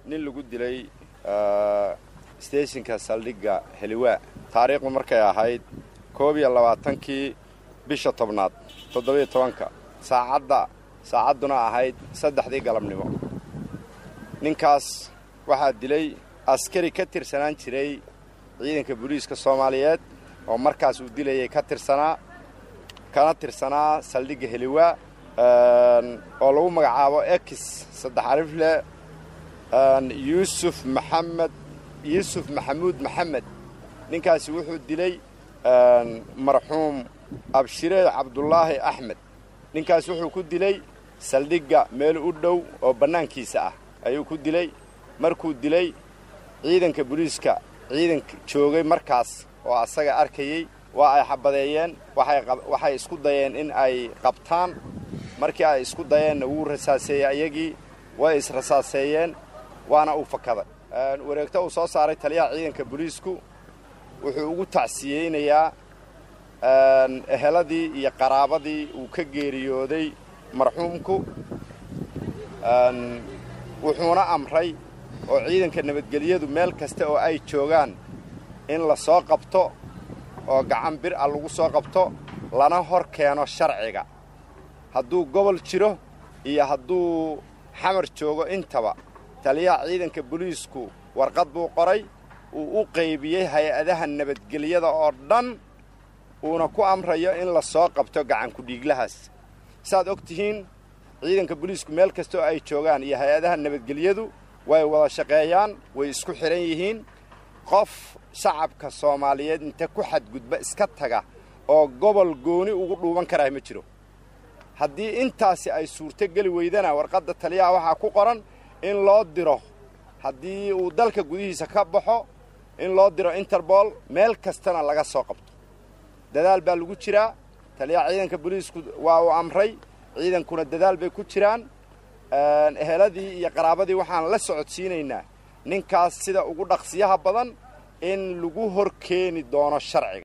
nin lagu dilay steeshinka saldhigga heliwaa taariikhdu markay ahayd koob iyo labaatankii bisha tobnaad toddobiyo tobanka saacadda saacadduna ahayd saddexdii galabnimo ninkaas waxaa dilay askari ka tirsanaan jiray ciidanka booliiska soomaaliyeed oo markaas uu dilayay ka tirsanaa kana tirsanaa saldhigga heliwaa oo lagu magacaabo ex saddex alifle yuusuf maxamed yuusuf maxamuud maxamed ninkaasi wuxuu dilay marxuum abshire cabdulaahi axmed ninkaas wuxuu ku dilay saldhigga meel u dhow oo bannaankiisa ah ayuu ku dilay markuu dilay ciidanka booliiska ciidanka joogay markaas oo asaga arkayey waa ay xabadeeyeen waxay isku dayeen in ay qabtaan markii ay isku dayeenna wuu rasaaseeyey ayagii way israsaaseeyeen waana uu fakaday wareegto uu soo saaray taliyaha ciidanka booliisku wuxuu ugu tacsiyeynayaa eheladii iyo qaraabadii uu ka geeriyooday marxuumku wuxuuna amray oo ciidanka nabadgelyadu meel kasta oo ay joogaan in la soo qabto oo gacan bir a lagu soo qabto lana hor keeno sharciga hadduu gobol jiro iyo hadduu xamar joogo intaba taliyaha ciidanka booliisku warqad buu qoray uu u qaybiyey hay-adaha nabadgelyada oo dhan uuna ku amrayo in la soo qabto gacankudhiiglahaas saaad og tihiin ciidanka booliisku meel kasta oo ay joogaan iyo hay-adaha nabadgelyadu way wada shaqeeyaan way isku xidhan yihiin qof shacabka soomaaliyeed inta ku xadgudba iska taga oo gobol gooni ugu dhuuban karaa ma jiro haddii intaasi ay suurto geli weydana warqadda taliyaha waxaa ku qoran in loo diro haddii uu dalka gudihiisa ka baxo in loo diro interbol meel kastana laga soo qabto dadaal baa lagu jiraa taliyaha ciidanka booliisku waa uu amray ciidankuna dadaal bay ku jiraan eheladii iyo qaraabadii waxaan la socodsiinaynaa ninkaas sida ugu dhaqsiyaha badan in lagu hor keeni doono sharciga